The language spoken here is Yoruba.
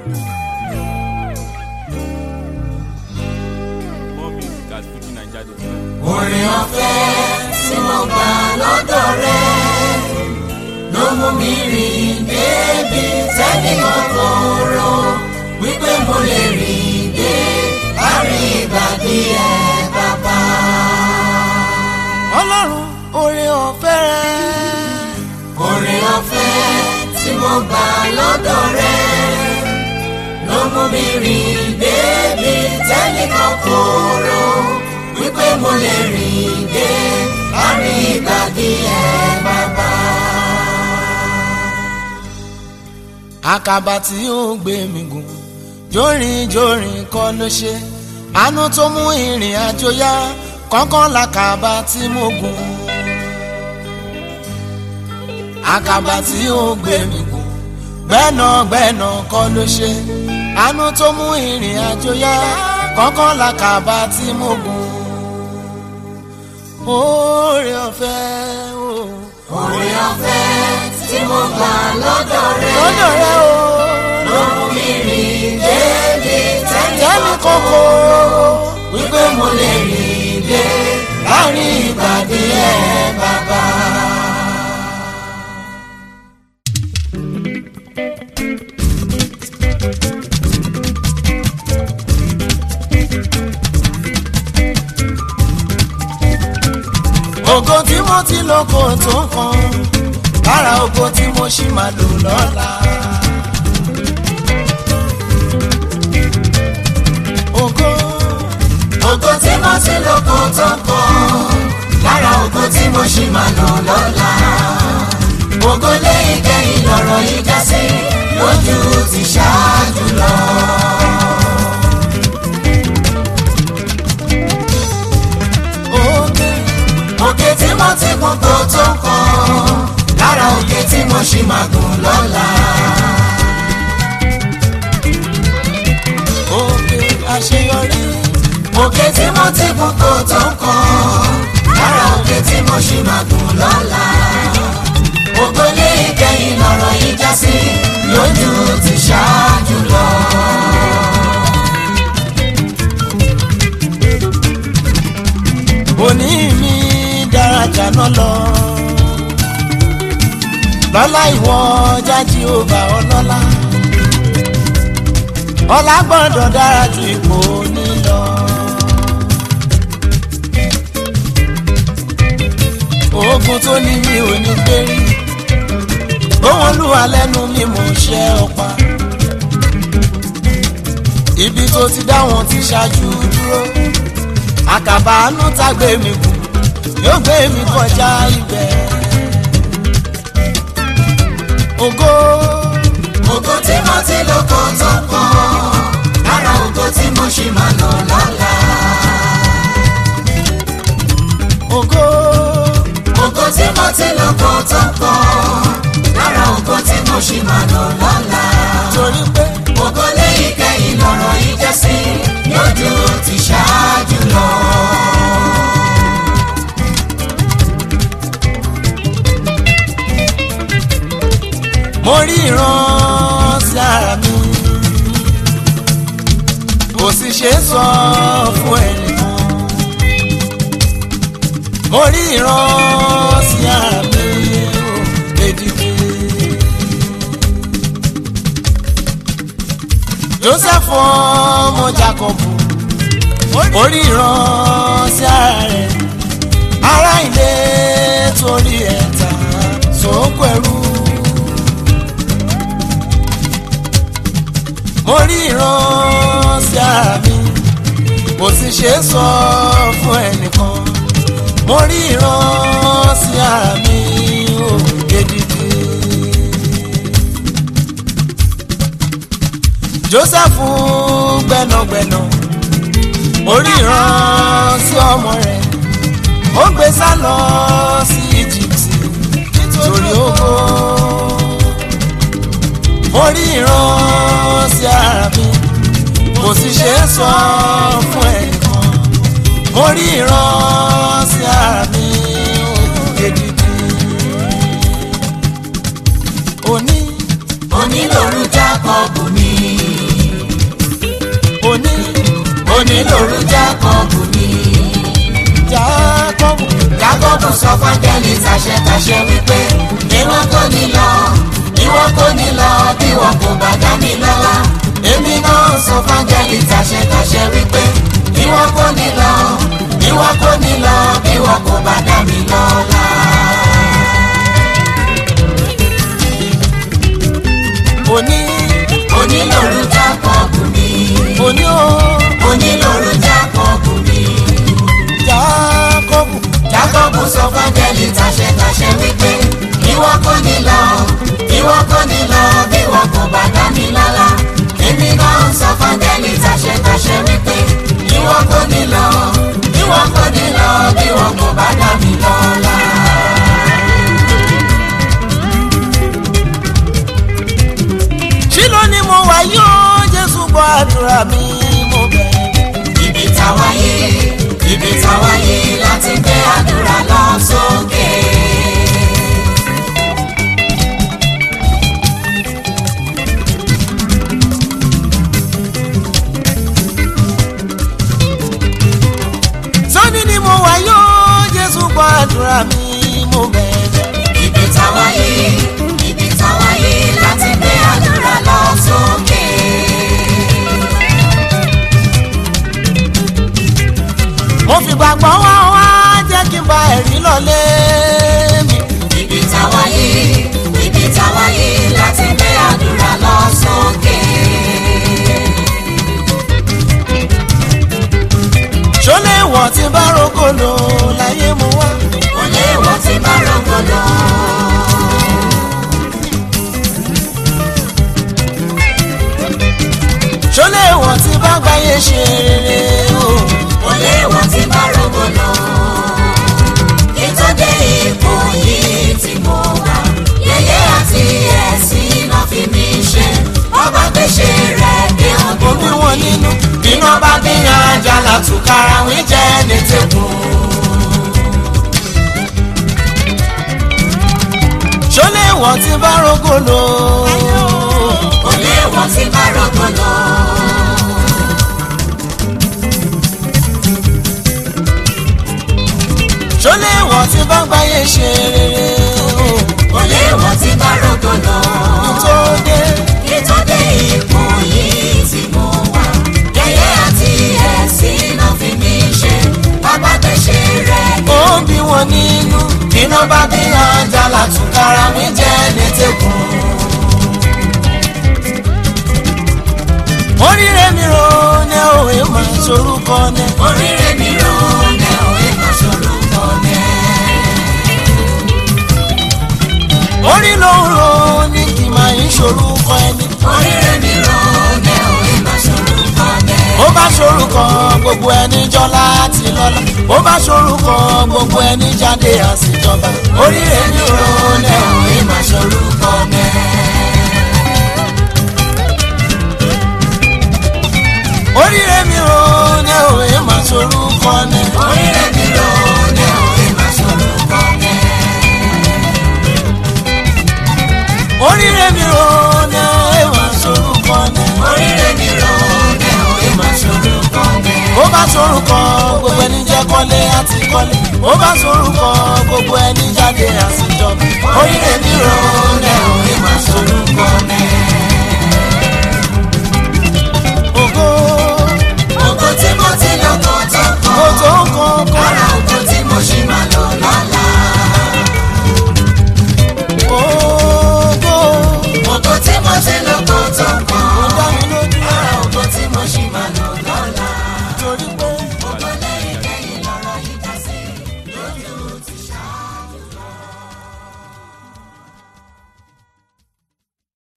More music at FujiNiger.com. orin ọ̀fẹ́ tí mo gbà lọ́dọ̀ rẹ ló mú mi rìn débi tẹ́nìkan kò rò wípé mo lè rìn dé láàrin ìgbàdí ẹ bàbá. ọlọ́run oore ọ̀fẹ́ rẹ orin ọ̀fẹ́ tí mo gbà lọ́dọ̀ rẹ ló mú mi rìn débi tẹ́nìkan kò rò wípé mo lè rìn dé láàrin ìgbàdí ẹ bàbá. àkàbà tí ó gbé mi gùn jórin jórin kọ́ ló ṣe àánú tó mú ìrìn àjò yá kọ́kọ́ làkàbà tí mo gùn àkàbà tí ó gbé mi gùn gbẹ́nàgbẹ́nà kọ́ ló ṣe àánú tó mú ìrìn àjò yá kọ́kọ́ làkàbà tí mo gùn oore ọ̀fẹ́ o orin ọ̀fẹ́ tí mo gbà lọ́dọ̀ rẹ lọ́dọ̀ rẹ o ló mú mi rìn débi tẹ́mi tẹ́nìkan kò kọ́kọ́ wípé mo lè rìn dé láàrin ìgbàdí ẹ bàbá. ògo tí mo ti lò kò tó kan lára ògo tí mo ṣì máa lò lọ́la. ògo ògo tí mo ti lò kò tó kàn lára ògo tí mo ṣì máa lò lọ́la. ògo lẹ́yìn kẹ́yìn lọ́rọ̀ yìí já sí lójú ti ṣáájú lọ. ògo òkè tí mo ti gùn kò tó kàn lára òkè tí mo ṣì máa gùn lọ́la. ògo àṣeyọrí òkè tí mo ti gùn kò tó kàn lára òkè tí mo ṣì máa gùn lọ́la. ògo lẹ́yìn kẹ́yìn lọ́rọ̀ yìí já sí lójú ti ṣáájú lọ. òní mi dára jàná lọ. lọ́lá ìwọ jájí ó bá ọlọ́lá. ọlá gbọ́dọ̀ dára ju ipò ní lọ. oògùn tó ní mi ò ní gbérí. ohun olúwa lẹ́nu mi mò ń ṣe ọ̀pá. ibi tó ti dá wọn ti ṣáájú dúró àkàbà àánú tá gbé mi kù yóò gbé mi kọjá ibẹ̀. ògo ògo tí mo ti lò kò tó kàn lára ògo tí mo ṣì máa lò lọ́la. ògo ògo tí mo ti lò kò tó kàn lára ògo tí mo ṣì máa lò lọ́la. torí pé ògo lẹ́yìn kẹ́yìn lọ́rọ̀ yìí jẹ́ sí lójú ti ṣáájú lọ. mo rí ìran sí ara mi kò sì ṣe é sọ fún ẹnìkan mo rí ìran sí ara mi ó lédìdí. joseph ọmọ jacobu orí ìran sí ara rẹ̀ ará ilé torí ẹ̀ta sóńkò ẹrú. mo rí ìran sí ara mi kò sì ṣe é sọ fún ẹnìkan mo rí ìran sí ara mi ó gidigidi. joseph gbẹnagbẹna orí ìran sí ọmọ rẹ̀ ó gbé sá lọ sí egypt nítorí owó mo rí ìran sí ara mi kò sì ṣe é sọ fún ẹnìkan mo rí ìran sí ara mi ó gidigidi. òní onílòrú jákọ́bù ni òní òní lòru jákọ́bù mi. jákọ́bù jákọ́bù sọ fáńgẹ́lì tàṣẹtàṣẹ wípé ìwọ kò ní lọ ìwọ kò ní lọ bí wọn kò bá dá mi lọ́lá. èmi náà sọ fáńgẹ́lì tàṣẹtàṣẹ wípé ìwọ kò ní lọ ìwọ kò ní lọ bí wọn kò bá dá mi lọ́lá. òní òní lòru jákọ́bù mi. òní o òní lòru jákọ́bù mi. jákọ́bù Jákọ́bù sọ fáńgẹ́lì tàṣẹtàṣẹ wípé ìwọ kò ní lọ ìwọ kò ní lọ bí wọn kò bá dá mi lọ́lá. èmi náà sọ fáńgẹ́lì tàṣẹtàṣẹ wípé ìwọ kò ní lọ ìwọ kò ní lọ bí wọn kò bá dá mi lọ́lá. ṣí ló ní mo wà yóò jésù gbọ́ àdúrà mi mo bẹ̀rẹ̀. ibi táwa yé ibi táwa yé láti gbé àdúrà lọ sókè. sọ́ni ni mo wà yóò jésù gbọ́ àdúrà mi mo bẹ̀rẹ̀. ibi táwa yé ibi táwa yé láti gbé àdúrà lọ sókè. mo fi gbàgbọ́ wá wá jẹ́ kí n bá ẹ̀rí lọ́lé mi. ibi táwa yé ibi táwa yé láti gbé àdúrà lọ sókè. ṣọlẹ̀ wọ̀ tí bá rògbòlò láyé mo wá. kò léèwọ̀ tí bá rògbòdò. ṣọlẹ̀ wọ̀ tí bá gbáyé ṣe rere o. kò léèwọ̀ tí bá rògbòdò. kí tó dé ipò yìí tí mo wà. yẹ̀yẹ́ àti ẹ̀sìn náà fi mí ṣe. ọba gbèsè rẹ̀ dé omi ọdún wọn nínú iná bá bí àjàlá tùkàrà wí jẹ́ ní tẹ̀kùn. ṣọlẹ̀ wọ̀ tí bá rògbòlò. kò léèwọ̀ tí bá rògbòdò. ṣọlẹ̀ wọ̀ tí bá gbáyé ṣe rere o. kò léèwọ̀ tí bá rògbòdò. tó dé kí tó dé ipò yìí tí mo wà. yẹ̀yẹ́ àti ẹ̀sìn náà fi mí ṣe. ọba gbèsè rẹ̀ dé ó ń bí wọn nínú iná bá bí àjàlá tùkàrà wí jẹ́ ní tẹ̀kùn. oríire mi ro ní òwe máa sorúkọ ní. oríire mi rò ní òwe kan ṣòro kan ní. orí ló ń ro ní kì máa ń sorúkọ ẹni. oríire mi rò ní òwe kan ṣòro kan ní. ó bá sorúkọ gbogbo ẹni jọ láti lọ́la ó bá sorúkọ gbogbo ẹni jáde àṣìjọba oríire mi ro ní òwe máa sorúkọ ní. oríire mi ro ní òwe máa sorúkọ ní. oríire mi rò ní òwe kan ṣòro kan ní. oríire mi ro ní òwe máa sorúkọ ní. oríire mi rò ní òwe kan ṣòro kan ní. ó bá sorúkọ gbogbo ẹni jẹ́ kọ́lé àti kọ́lé ó bá sorúkọ gbogbo ẹni jáde àṣìjọba oríire mi ro ní òwe máa sorúkọ ní.